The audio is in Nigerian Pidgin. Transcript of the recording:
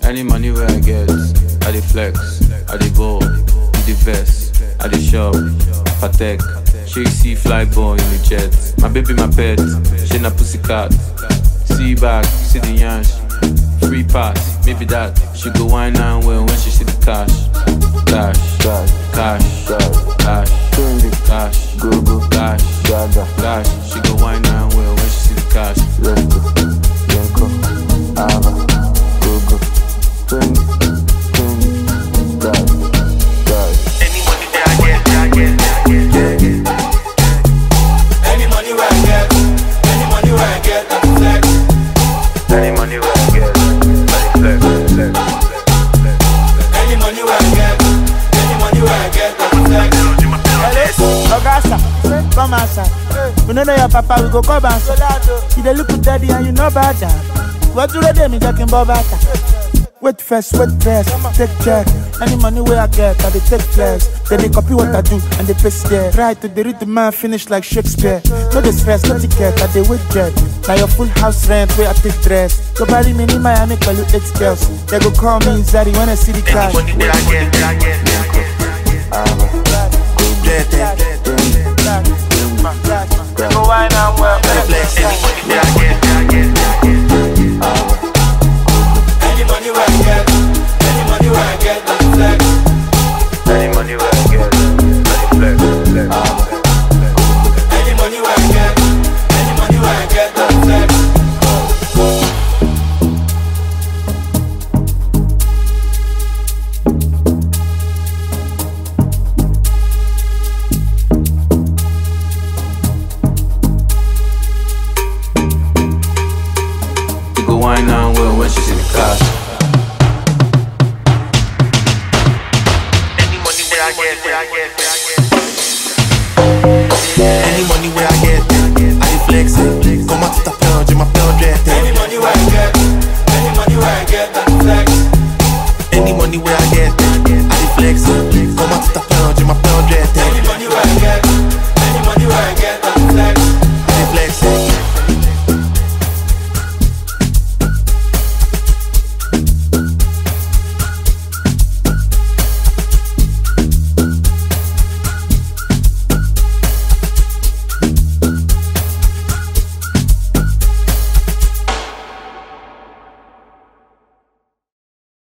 Any money where I get, I dey flex, I dey ball, in the vest, I dey shop, patek. She see fly ball in the jet. My baby, my pet, she na pussycat. See back, see the yansh. Free pass, maybe that. She go wine and well when she see the cash. Cash, Cash, cash, cash, cash, trendy, cash, go go, cash, gaga, cash. She go wine and well when she see the cash. let's go, Yenko, Ava, go go, trendy, trendy, gaga, gaga. Any money that I get, that I get, that I get, yeah, yeah. Any money where I get, any money where I get, I flex. Any money where I get, I dey flex, flex, flex, flex. Any money where I get, any money where I get, I flex. Ogasa, come outside. We no know your papa, we go come outside. You dey look daddy and you know about that. What do they do me talking about that? Wait first, wait first, take check. Any money where I get, I dey take flex. Then they copy what I do and they paste there. Try to dey read the man finish like Shakespeare. No the stress, no ticket, I dey wait jet. Now your full house rent where I take dress. Go bury me in Miami, call you eight girls. They go call me Zari when I see the Any cash. money that I get, that I get, that I get, Ava, go yeah, yeah, yeah. They go wine and well. Flex. Any money that I get, that I get, that I get. Ava, Any money where I get, any money where I get, I flex. any money where I get, I dey flex, flex, Ava, flex. Any money where I get, any money where I get, I flex. She go wine and well when she see the cash. Any money where I get, where I get, where I get.